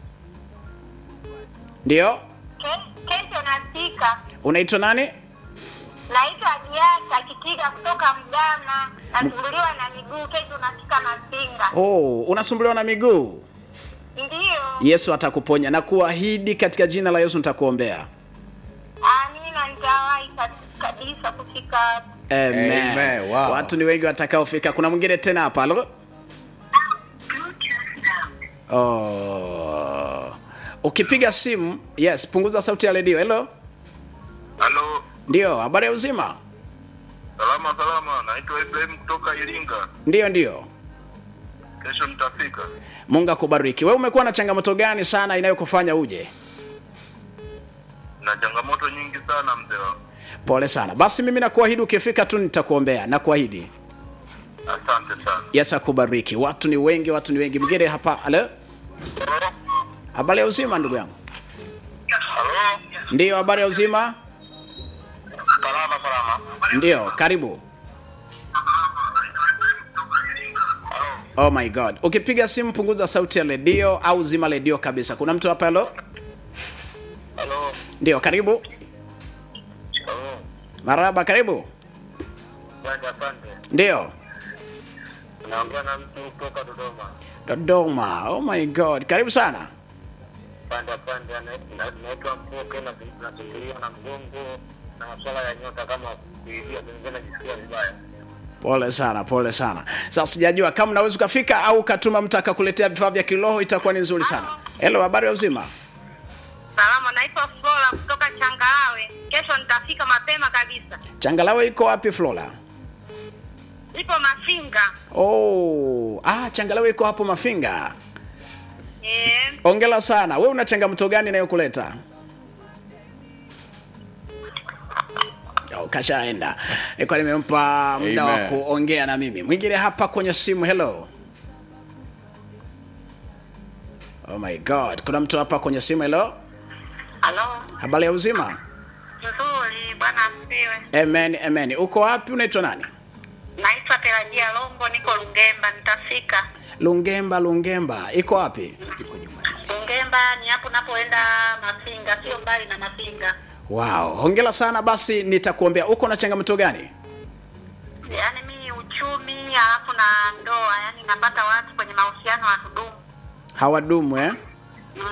Ndio. Ke- Kesho nafika. Unaitwa nani? Naitwa Diasa Kitika kutoka Mgama. Nasumbuliwa na miguu. Kesho nafika Masinga. Oh, unasumbuliwa na miguu. Ndiyo. Yesu atakuponya na kuahidi katika jina la Yesu nitakuombea. Amina, nitawahi ka- kabisa kufika. Amen. Amen. Wow. Watu ni wengi watakaofika. Kuna mwingine tena hapa. Halo? Oh. Ukipiga simu, yes, punguza sauti ya redio. Hello? Halo. Ndio, habari ya uzima? Salama salama. Naitwa Ibrahim kutoka Iringa. Ndio, ndio. Kesho nitafika. Mungu akubariki. Wewe umekuwa na changamoto gani sana inayokufanya uje? Na changamoto nyingi sana mzee wangu. Pole sana. Basi mimi nakuahidi ukifika tu nitakuombea. Nakuahidi. Asante sana. Yesu akubariki. Watu ni wengi, watu ni wengi. Mwingine hapa. Halo? Habari ya uzima ndugu yangu? Halo. Ndio, habari ya uzima? Salama salama. Ndio, karibu. Oh my God. Ukipiga simu punguza sauti ya redio au zima redio kabisa. Kuna mtu hapa halo? Halo. Ndio, karibu. Halo. Maraba, karibu. Asante asante. Ndio. Naongea na mtu kutoka Dodoma. Dodoma. Oh my God. Karibu sana. Pande pande naitwa Mpoke na nasumbuliwa na mgongo na masuala ya nyota kama kuivia pengine najisikia vibaya. Pole sana, pole sana. Sasa sijajua kama unaweza ukafika au ukatuma mtu akakuletea vifaa vya kiroho itakuwa ni nzuri sana. Hello, habari ya uzima? Salama, naitwa Flora kutoka Changalawe. Kesho nitafika mapema kabisa. Changalawe iko wapi Flora? Ipo Mafinga. Oh, ah, Changalawe iko hapo Mafinga. Eh, Ongela sana. Wewe una changamoto gani inayokuleta? Oh, kashaenda. Nilikuwa nimempa muda wa Amen. kuongea na mimi. Mwingine hapa kwenye simu. Hello. Oh my God. Kuna mtu hapa kwenye simu. Hello. halo. Habari ya uzima? Nzuri, bwana asifiwe. Amen, amen. Uko wapi? Unaitwa nani? Naitwa Terajia Longo, niko Lungemba, nitafika. Lungemba, Lungemba. Iko wapi? Lungemba ni hapo napoenda Mafinga, sio mbali na Mafinga. Wow. Hongera sana basi nitakuombea. Uko na changamoto gani? Yaani mimi uchumi alafu na ndoa, yaani napata watu kwenye mahusiano hatudumu. Hawadumu eh? Mm,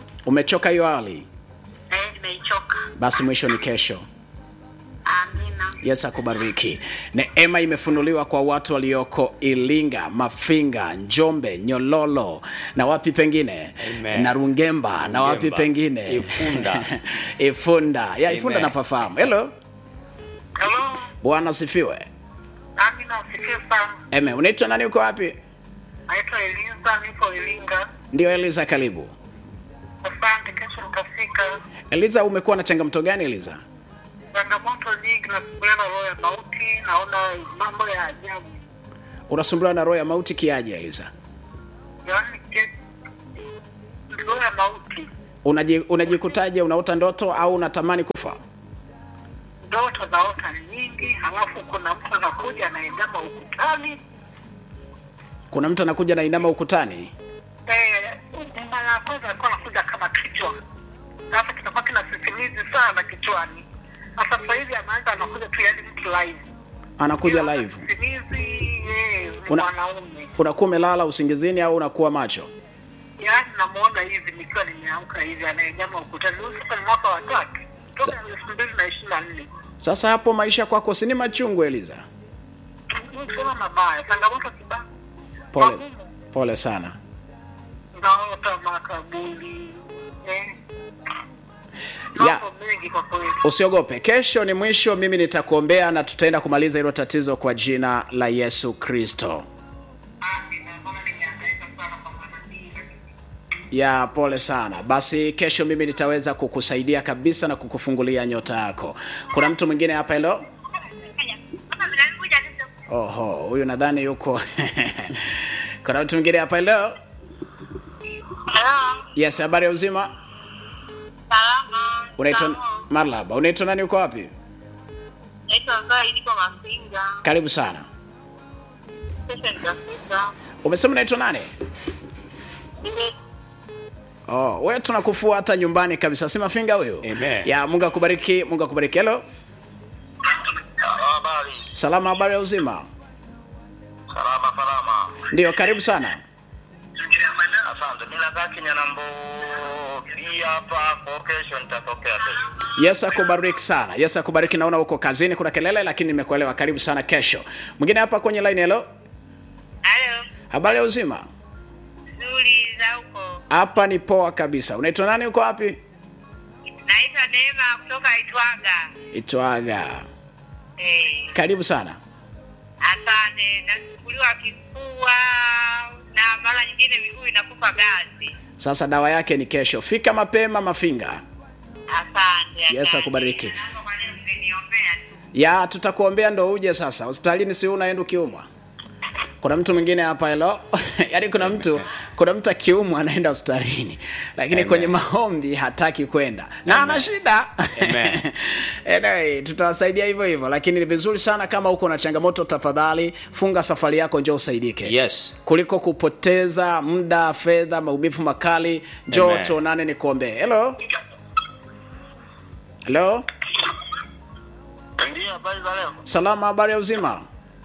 Umechoka hiyo hali? eh, nimeichoka. Basi mwisho ni kesho. Amina. Yesu akubariki. Neema imefunuliwa kwa watu walioko Ilinga, Mafinga, Njombe, Nyololo na wapi pengine Amen. na Rungemba na wapi Rungemba. pengine Ifunda. Ifunda ya Ifunda Amen. napafahamu. Hello, Halo, Bwana asifiwe. nami nasikia sana. Amen. Unaitwa nani? Uko wapi? Naitwa Eliza, nipo Iringa. Ndio Eliza, karibu. Asante, kesho nitafika. Eliza, umekuwa na changamoto gani Eliza? Changamoto nyingi, nasumbuliwa na roho ya mauti, naona mambo ya ajabu, Unasumbuliwa na roho ya mauti kiaje Eliza? yaani ke- roho ya mauti, Unaji, unajikutaje unaota ndoto au unatamani kufa? ndoto naota nyingi, halafu kuna mtu anakuja anaendama ukutani. Kuna mtu anakuja na inama ukutani. Eh, mara ya kwanza alikuwa anakuja kama kichwa, sasa kitakuwa kina sisimizi sana kichwani. Sasa sasa hivi anaanza anakuja tu, yaani mtu live Anakuja Sio live. Sisimizi, eh, ni Una- mwanaume Unakuwa umelala usingizini au unakuwa macho? yaani namuona hivi nikiwa nimeamka hivi anaenyama ukutani. Huyu Sasa ni mwaka wa tatu toka elfu mbili na ishirini na nne. Sasa hapo maisha kwako si ni machungu Eliza? Sema mabaya, changamoto kibao, Pole, Magumu. pole sana. naota makaburi eh, Ya, mambo mengi kwa kweli. usiogope. Kesho ni mwisho, mimi nitakuombea na tutaenda kumaliza hilo tatizo kwa jina la Yesu Kristo. Amina, maana nimehangaika sana kwa manabii, lakini Ya, pole sana. Basi kesho mimi nitaweza kukusaidia kabisa na kukufungulia nyota yako. Kuna mtu mwingine hapa hilo? Oho, huyu nadhani yuko Kuna mtu mwingine hapa hilo? Hello. Yes, habari ya uzima? Salama. Unaitwa Salama. Marlaba. Unaitwa nani uko wapi? Naitwa Zai, niko Mafinga. Karibu sana. Kesho nitafika. Umesema unaitwa nani? Nime- Oh, wewe tunakufuata nyumbani kabisa. Si Mafinga huyo? Amen. Ya, Mungu akubariki, Mungu akubariki. Hello. habari Salama, habari ya uzima? salama salama. Ndio, karibu sana. Asante. Mimi nakaa Kinyanambo hii hapa kwa kesho nitatokea kesho. Yesu akubariki sana. Yesu akubariki. Naona uko kazini, kuna kelele, lakini nimekuelewa. Karibu sana kesho. Mwingine hapa kwenye line. Hello, Halo. habari ya uzima? Nzuri za huko. Hapa ni poa kabisa. Unaitwa nani? Uko wapi? Naitwa Neema kutoka Itwaga. Itwaga. Eh, Karibu sana. asante. Nasumbuliwa kifua na mara nyingine miguu inakufa gazi. Sasa dawa yake ni kesho. Fika mapema Mafinga. Asante. Yesu asante. akubariki. Naomba kwa leo mngeniombea tu. Ya, tutakuombea ndo uje sasa. Hospitalini si unaenda ukiumwa. Kuna mtu mwingine hapa hello. Yaani kuna mtu kuna mtu akiumwa anaenda hospitalini. Lakini Amen. kwenye maombi hataki kwenda. Na ana shida. Amen. anyway, tutawasaidia hivyo hivyo lakini ni vizuri sana kama uko na changamoto tafadhali funga safari yako njoo usaidike. Yes. Kuliko kupoteza muda, fedha, maumivu makali, njoo Amen. tuonane nikuombee. Hello. Hello. Ndio habari za leo. Salama, habari ya uzima?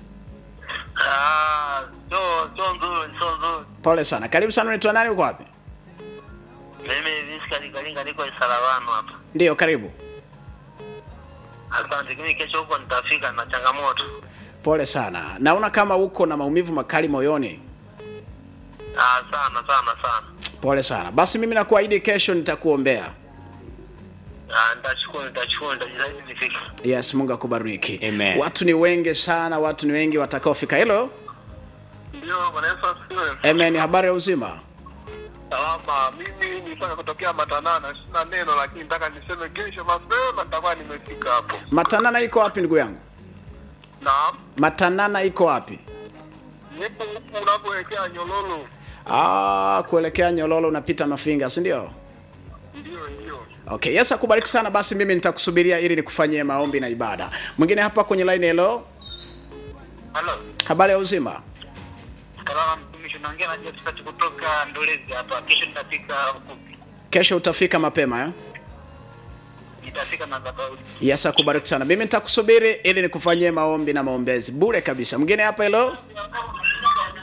Ah, sio sio nzuri, sio nzuri. Pole sana. Karibu sana. Unaitwa nani? Uko wapi? Mimi Viska Likalinga niko Isarawano hapa. Ndio, karibu. Asante. Mimi kesho huko nitafika na changamoto. Pole sana. Naona kama uko na maumivu makali moyoni. Ah, sana sana sana. Pole sana. Basi mimi nakuahidi kesho nitakuombea. Ah, nitashukuru, nitashukuru, nitajitahidi nifike. Yes, Mungu akubariki. Amen. Watu ni wengi sana, watu ni wengi watakaofika. Hello. Ndio, Bwana Yesu asifiwe. Amen. Habari ya uzima? Salama, mimi nilitaka kutokea Matanana, sina neno lakini nataka niseme kesho mapema nitakuwa nimefika hapo. Matanana iko wapi ndugu yangu? Naam, Matanana iko wapi? nipo huku unapoelekea Nyololo. Ah, kuelekea Nyololo unapita Mafinga, si ndio? Ndio, ndio. Okay, Yesu akubariki sana. Basi mimi nitakusubiria ili nikufanyie maombi na ibada. Mwingine hapa kwenye line. Hello. Halo. Habari ya uzima? Salama mtumishi, naongea na Josephat kutoka Ndolezi hapa. Kesho nitafika huku. Kesho utafika mapema eh? Nitafika na Zabaudi. Yesu akubariki sana. Mimi nitakusubiri ili nikufanyie maombi na maombezi bure kabisa. Mwingine hapa hello?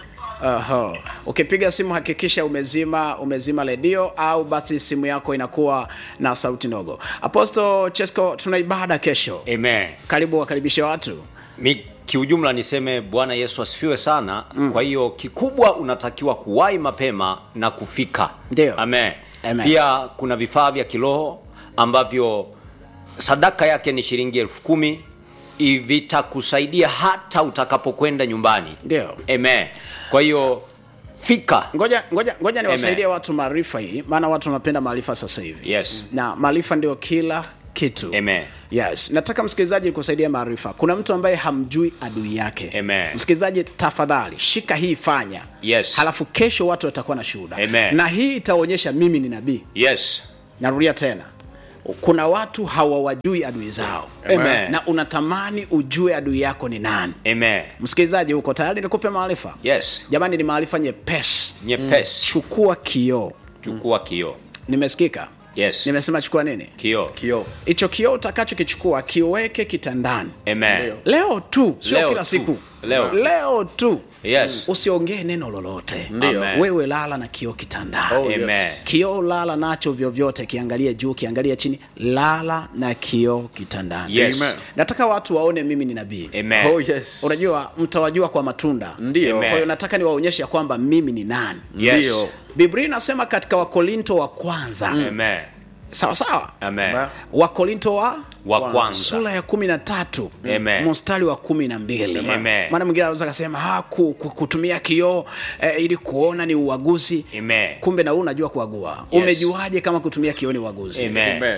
Aha. Ukipiga simu hakikisha umezima umezima redio au basi simu yako inakuwa na sauti ndogo. Apostle Chesko, tuna ibada kesho. Amen. Karibu wakaribishe watu. Mi kiujumla niseme Bwana Yesu asifiwe sana. Mm. Kwa hiyo kikubwa unatakiwa kuwahi mapema na kufika. Ndio. Amen. Amen. Pia kuna vifaa vya kiroho ambavyo sadaka yake ni shilingi elfu kumi I- vitakusaidia hata utakapokwenda nyumbani. Ndio. Amen. Kwa hiyo fika. Ngoja ngoja ngoja niwasaidie Amen. watu maarifa hii, maana watu wanapenda maarifa sasa hivi. Yes. Na maarifa ndio kila kitu. Amen. Yes, nataka msikilizaji kusaidia maarifa. Kuna mtu ambaye hamjui adui yake. Amen. Msikilizaji, tafadhali shika hii, fanya. Yes. Halafu kesho watu watakuwa na shuhuda. Amen. Na hii itaonyesha mimi ni nabii. Yes. Narudia tena, kuna watu hawawajui adui zao. Amen. Na unatamani ujue adui yako ni nani. Amen. Msikilizaji, uko tayari nikupe maarifa? Yes. Jamani, ni maarifa nyepesi. Nyepesi. Chukua kioo. Chukua kioo. Nimesikika? Yes. Nimesema chukua nini? Kioo. Kioo. Hicho kioo utakachokichukua kiweke kitandani Amen. leo tu, sio Leo kila tu. siku. Leo tu. leo tu. Yes. Usiongee neno lolote. Ndio. Amen. Wewe lala na kioo kitandani. Oh, yes. Amen. Kioo lala nacho vyovyote, kiangalie juu, kiangalie chini, lala na kioo kitandani. Yes. Amen. Nataka watu waone mimi ni nabii. Amen. Oh, yes. Unajua, mtawajua kwa matunda. Ndio. Kwa hiyo nataka niwaonyeshe ya kwamba mimi ni nani. Yes. Ndio. Biblia inasema katika Wakorinto wa kwanza Amen. sawa sawa, Amen. Ba- Wakorinto wa Wa kwanza. sura ya kumi na tatu Amen. mstari wa kumi na mbili Amen. maana mwingine anaweza kasema ah, ku, ku, kutumia kioo eh, ili kuona ni uaguzi Amen. kumbe na wewe unajua kuagua Yes. umejuaje kama kutumia kioo ni uaguzi Amen. Amen.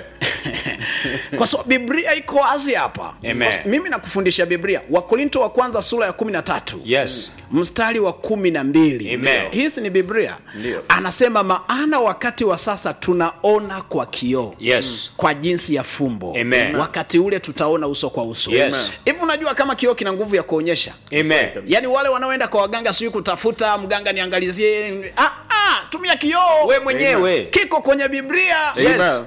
kwa sababu biblia iko wazi hapa Amen. Kwa- mimi nakufundisha biblia wakorinto wa kwanza sura ya kumi na tatu Yes. mstari wa kumi na mbili Amen. hizi ni biblia Ndio. anasema maana wakati wa sasa tunaona kwa kioo Yes. kwa jinsi ya fumbo Amen. wakati ule tutaona uso kwa uso Yes. hivi unajua kama kioo kina nguvu ya kuonyesha Amen. yaani wale wanaoenda kwa waganga sijui kutafuta mganga niangalizie ah, ah, tumia kioo We mwenyewe. kiko kwenye biblia Yes. Amen.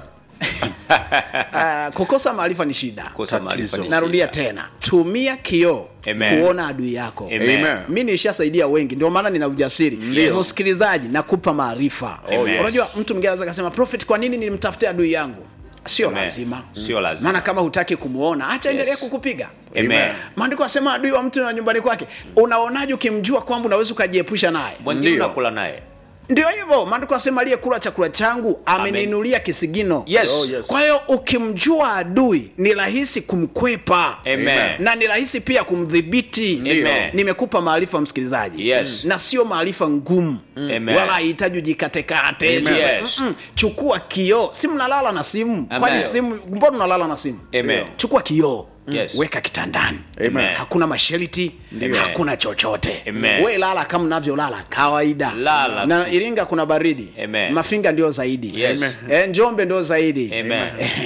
Ah, kukosa maarifa ni shida Kosa maarifa ni narudia shida. tena tumia kioo Amen. kuona adui yako Amen. Amen. mi nilishasaidia wengi ndio maana nina ujasiri Ndio. msikilizaji nakupa maarifa Amen. unajua mtu mwingine anaweza kasema prophet kwa nini nilimtafutia adui yangu sio Amen. lazima Sio lazima. maana kama hutaki kumuona acha endelee Yes. kukupiga Amen. maandiko asema adui wa mtu na nyumbani kwake unaonaje ukimjua kwamba unaweza ukajiepusha naye Mwingine Ndio. unakula naye. ndio hivyo maandiko asema aliyekula chakula changu ameniinulia kisigino Yes. Oh, yes. kwa hiyo ukimjua adui ni rahisi kumkwepa Amen. na ni rahisi pia kumdhibiti Amen. nimekupa maarifa msikilizaji Yes. na sio maarifa ngumu Amen. wala hahitaji ujikatekate Amen. Yes. Mm-mm. chukua kioo si mnalala na simu Amen. kwani simu mbona unalala na simu Amen. chukua kioo Yes. weka kitandani Amen. hakuna mashariti Amen. hakuna chochote Amen. we lala kama unavyolala kawaida Lala na tu. iringa kuna baridi Amen. mafinga ndio zaidi Yes. e, njombe ndio zaidi Amen.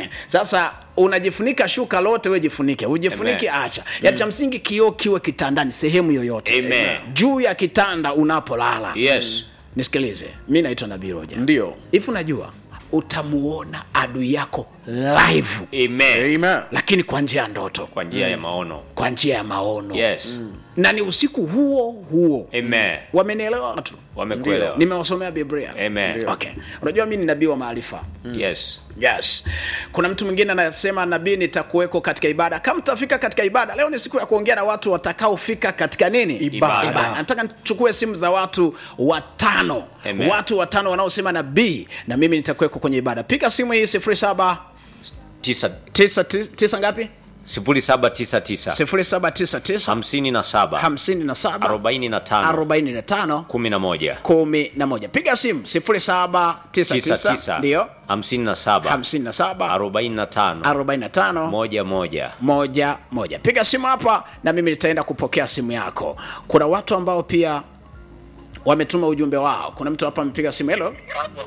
sasa unajifunika shuka lote we jifunike ujifunike Amen. acha ya cha msingi kioo kiwe kitandani sehemu yoyote Amen. juu ya kitanda unapolala Yes. nisikilize mi naitwa nabii roja Ndio. hivi unajua utamuona adui yako live Amen. Amen. lakini kwa njia ya ndoto Kwa njia ya maono. kwa njia ya maono Yes. na ni usiku huo huo Amen. wamenielewa watu Wamekuelewa. nimewasomea biblia Amen. okay unajua mi ni nabii wa maarifa Yes. yes kuna mtu mwingine anasema nabii nitakuweko katika ibada kama mtafika katika ibada leo ni siku ya kuongea na watu watakaofika katika nini Ibada. nataka nichukue simu za watu watano Amen. watu watano wanaosema nabii na mimi nitakuweko kwenye ibada piga simu hii sifuri saba Tisa. tisa, tisa, tisa ngapi Sifuri saba tisa tisa. sifuri saba tisa tisa Hamsini na saba. hamsini na saba Arobaini na tano. arobaini na tano Kumi na moja. kumi na moja piga simu sifuri saba tisa Tisa tisa tisa. ndio Hamsini na saba. hamsini na saba Arobaini na tano. arobaini na tano Moja moja. moja moja piga simu hapa na mimi nitaenda kupokea simu yako kuna watu ambao pia wametuma ujumbe wao kuna mtu hapa amepiga simu helo Halo.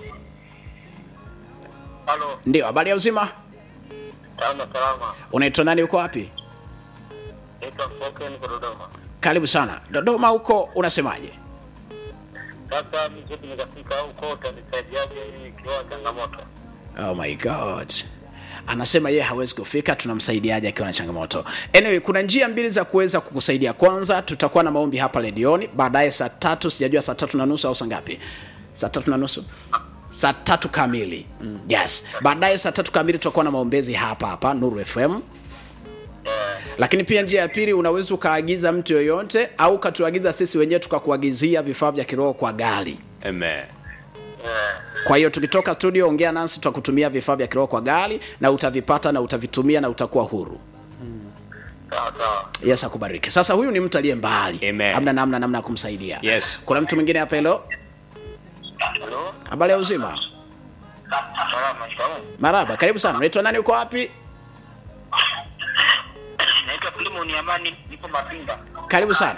Halo, ndio habari ya uzima tano salama. unaitwa nani uko wapi Naitwa Foke, niko Dodoma. karibu sana dodoma huko unasemaje Sasa mimi nikafika huko, utanisaidiaje ili ikiwa changamoto? oh my god anasema yeye hawezi kufika tunamsaidiaje akiwa na changamoto anyway kuna njia mbili za kuweza kukusaidia kwanza tutakuwa na maombi hapa redioni baadaye saa tatu sijajua saa tatu na nusu au saa ngapi saa tatu na nusu saa tatu kamili mm. yes baadaye saa tatu kamili tutakuwa na maombezi hapa hapa nuru fm lakini pia njia ya pili unaweza ukaagiza mtu yoyote au ukatuagiza sisi wenyewe tukakuagizia vifaa vya kiroho kwa gari Amen. kwa hiyo tukitoka studio ongea nasi tutakutumia vifaa vya kiroho kwa gari na utavipata na utavitumia na utakuwa huru Sawa sawa. yes akubariki sasa huyu ni mtu aliye mbali Amen. amna namna namna ya kumsaidia Yes. kuna mtu mwingine hapa hilo Halo? habari ya uzima Salama, shikamoo. maraba karibu sana unaitwa nani uko wapi Naitwa Filimon Amani, nipo Mapinga. karibu sana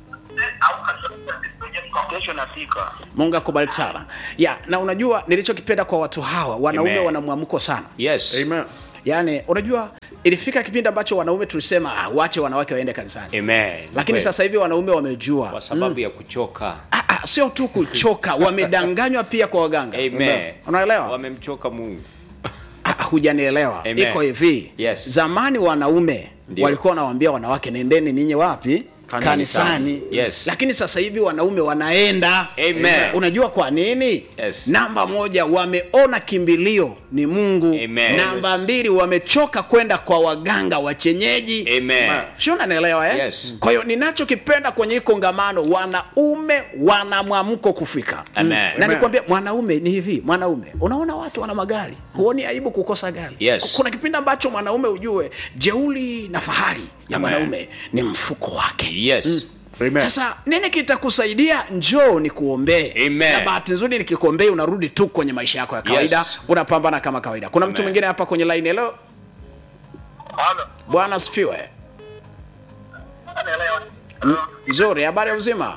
Kesho nafika. mungu akubariki sana ya na unajua nilichokipenda kwa watu hawa wanaume Amen. wana mwamko sana Yes. yaani unajua ilifika kipindi ambacho wanaume tulisema ah, wache wanawake waende kanisani Amen. lakini Kweli. sasa hivi wanaume wamejua kwa sababu ya kuchoka. Ah, ah, sio tu kuchoka wamedanganywa pia kwa waganga Amen. unaelewa Wamemchoka Mungu. Ah, hujanielewa Amen. iko hivi Yes. zamani wanaume Ndio. walikuwa wanawaambia wanawake nendeni ninyi wapi Kanisani. kanisani Yes. lakini sasa hivi wanaume wanaenda Amen. unajua kwa nini Yes. namba moja wameona kimbilio ni mungu Amen. namba mbili wamechoka kwenda kwa waganga wachenyeji Amen. sio unanielewa eh? Yes. kwa hiyo ninachokipenda kwenye hii kongamano wanaume wana mwamko kufika Amen. na nikwambia mwanaume ni hivi mwanaume unaona watu wana magari huoni aibu kukosa gari Yes. kuna kipindi ambacho mwanaume ujue jeuli na fahari ya Amen. mwanaume ni mfuko wake Yes. Amen. sasa nini kitakusaidia njoo ni kuombee Amen. na bahati nzuri nikikuombee unarudi tu kwenye maisha yako ya kawaida Yes. unapambana kama kawaida kuna mtu Amen. mwingine hapa kwenye line leo Halo. bwana asifiwe Naelewa. nzuri habari ya uzima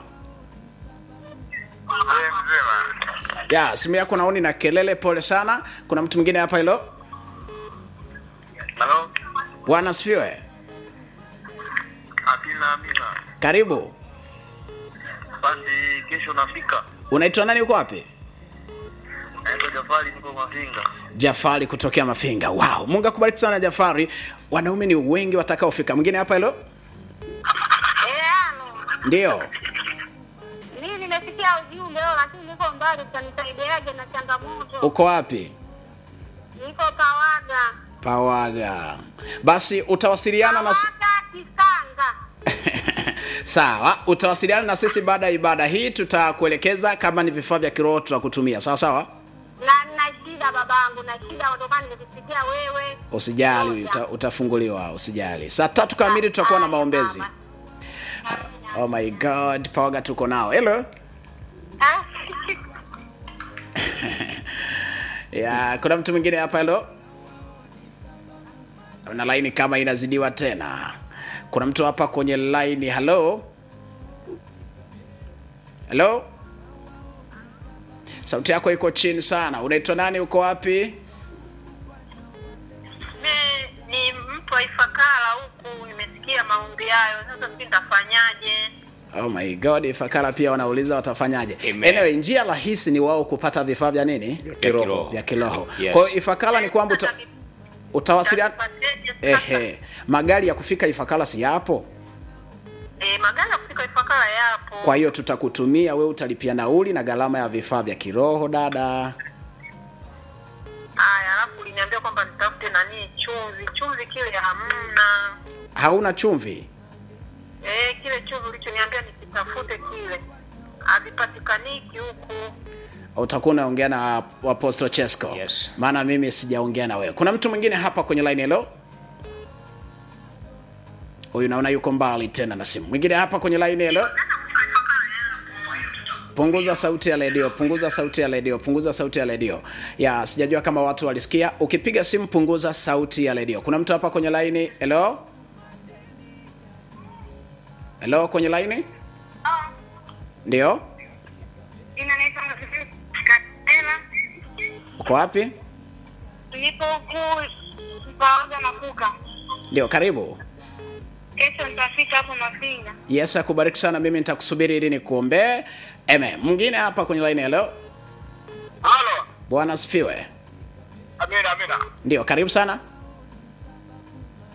Wewe mzima. ya simu yako naoni na kelele pole sana kuna mtu mwingine hapa hilo Halo. bwana asifiwe Amina, amina. karibu Basi kesho nafika. unaitwa nani uko wapi Naitwa Jafari, nipo Mafinga. jafari kutokea mafinga wow mungu akubariki sana jafari wanaume ni wengi watakaofika mwingine hapa hilo Eano, ndio mimi nimesikia ujumbe leo, lakini niko mbali, utanisaidiaje na changamoto? uko wapi Niko Pawaga, pawaga basi utawasiliana na s- Pawaga Kisanga. sawa utawasiliana na sisi baada ya ibada hii tutakuelekeza kama ni vifaa vya kiroho tutakutumia sawa sawa Na nina shida babangu, na shida kutokana nimekusikia wewe. usijali Moja. uta, utafunguliwa usijali saa tatu kamili tutakuwa na maombezi oh my god pawaga tuko nao hello Ah, ya kuna mtu mwingine hapa helo na laini kama inazidiwa tena kuna mtu hapa kwenye laini halo halo sauti yako iko chini sana unaitwa nani uko wapi Mimi ni mtu wa Ifakara huku, nimesikia maombi hayo. Sasa sijui nitafanyaje? oh my god ifakara pia wanauliza watafanyaje Amen. anyway njia rahisi ni wao kupata vifaa vya nini kiroho. vya kiroho Yes. kwa hiyo ifakara ni kwamba uta, utawasiliana Nitafanyaje sasa? ehe magari ya kufika ifakara si yapo Eh, magari ya kufika Ifakara yapo. kwa hiyo tutakutumia we utalipia nauli na gharama ya vifaa vya kiroho dada Haya, alafu uliniambia kwamba nitafute nani chumvi. Chumvi kile hamna. hauna chumvi Eh, kile chumvi ulichoniambia nikitafute kile havipatikaniki huku. utakuwa unaongea na apostle chesco Yes. maana mimi sijaongea na wewe kuna mtu mwingine hapa kwenye line hello huyu naona yuko mbali tena na simu mwingine hapa kwenye line hello punguza sauti ya redio punguza sauti ya redio punguza sauti ya redio ya sijajua kama watu walisikia ukipiga simu punguza sauti ya redio kuna mtu hapa kwenye line hello hello kwenye line ndio Inanaitwa Katela. uko wapi Nipo huku Pawaga na Kuka. ndio karibu Kesho nitafika hapo Mafinga. yes akubariki sana mimi nitakusubiri ili nikuombee eme mwingine hapa kwenye line hello Halo. bwana asifiwe Amina, amina. ndio karibu sana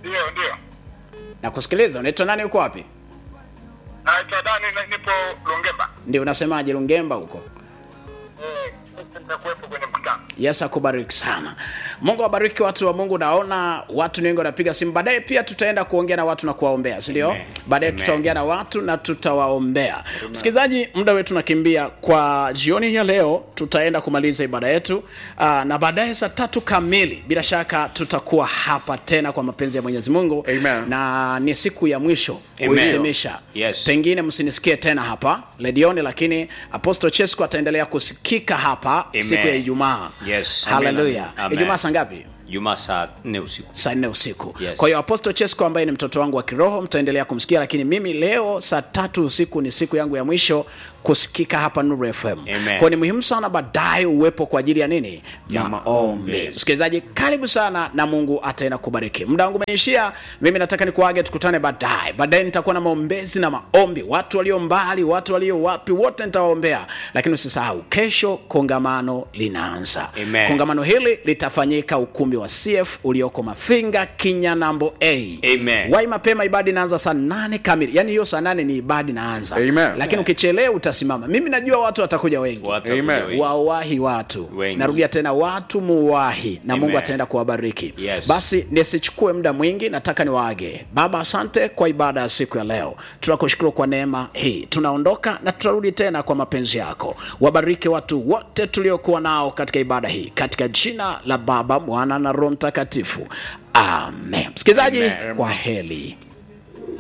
Ndio, ndio. nakusikiliza unaitwa nani uko wapi Naitwa Dani na nipo Lungemba. ndio unasemaje lungemba huko Eh, sasa nitakuwepo kwenye mkutano. yes akubariki sana mungu awabariki watu wa mungu naona watu ni wengi wanapiga simu baadaye pia tutaenda kuongea na watu na kuwaombea sindio Amen. baadaye Amen. tutaongea na watu na tutawaombea msikilizaji muda wetu nakimbia kwa jioni ya leo tutaenda kumaliza ibada yetu Aa, na baadaye saa tatu kamili bila shaka tutakuwa hapa tena kwa mapenzi ya mwenyezi mungu Amen. na ni siku ya mwisho Amen. kuhitimisha Yes. pengine msinisikie tena hapa ledioni lakini apostle chesco ataendelea kusikika hapa Amen. siku ya ijumaa Yes. haleluya Amen. Amen. ijumaa saa ngapi Jumaa saa nne usiku. saa nne usiku Yes. kwa hiyo apostle chesco ambaye ni mtoto wangu wa kiroho mtaendelea kumsikia lakini mimi leo saa tatu usiku ni siku yangu ya mwisho kusikika hapa nuru fm Amen. kwa ni muhimu sana baadaye uwepo kwa ajili ya nini Ya maombi maombi. msikilizaji karibu sana na mungu ataenda kubariki muda wangu umeishia mimi nataka nikuage tukutane baadaye baadaye nitakuwa na maombezi na maombi watu walio mbali watu walio wapi wote nitawaombea lakini usisahau kesho kongamano linaanza Amen. kongamano hili litafanyika ukumbi wa cf ulioko mafinga kinyanambo a Amen. wai mapema ibada inaanza saa nane kamili yaani hiyo saa nane ni ibada inaanza Amen. lakini ukichelewa utasimama mimi najua watu watakuja wengi Watu Amen. wakuja wengi. wawahi watu Wengi. narudia tena watu muwahi na mungu Amen. ataenda kuwabariki Yes. basi nisichukue muda mwingi nataka niwaage baba asante kwa ibada ya siku ya leo tunakushukuru kwa neema hii tunaondoka na tutarudi tena kwa mapenzi yako wabariki watu wote tuliokuwa nao katika ibada hii katika jina la baba mwana na roho mtakatifu amen msikilizaji Amen. kwa heli